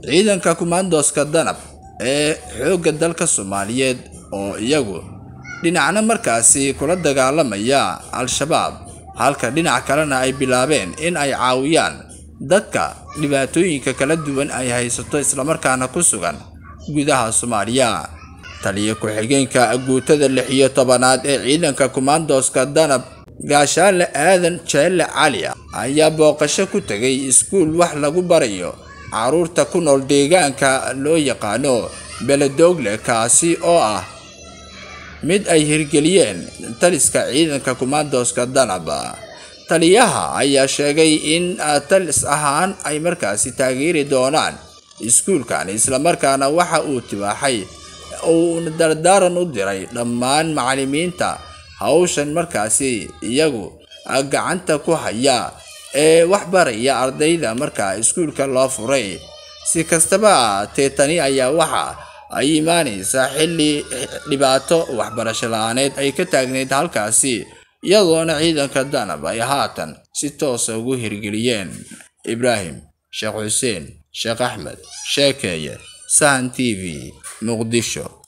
ciidanka kumaandooska danab ee xoogga dalka soomaaliyeed oo iyagu dhinacna markaasi kula dagaalamaya al-shabaab halka dhinac kalena ay bilaabeen in ay caawiyaan dadka dhibaatooyinka kala duwan ay haysato islamarkaana ku sugan gudaha soomaaliya taliya ku-xigeenka guutada lix iyo tobanaad ee ciidanka kumaandooska danab gaashaale aadan jeelle cali ayaa booqasho ku tegay iskuul wax lagu barayo caruurta ku nool deegaanka loo yaqaano beledoogle kaasi oo ah mid ay hirgeliyeen taliska ciidanka kumaandooska danab taliyaha ayaa sheegay in talis ahaan ay markaasi taageeri doonaan iskuulkan islamarkaana waxa uu tibaaxay uu dardaaran u diray dhammaan macallimiinta hawshan markaasi iyagu gacanta ku haya ee wax baraya ardayda markaa iskuulka loo furay si kastaba tee tani ayaa waxa ay imaanaysaa xilli dhibaato waxbarasho la-aaneed ay ka taagneyd halkaasi iyadoona ciidanka danab ay haatan si toosa ugu hirgeliyeen ibraahim sheekh xuseen sheekh axmed sheekeeye sahan t v muqdisho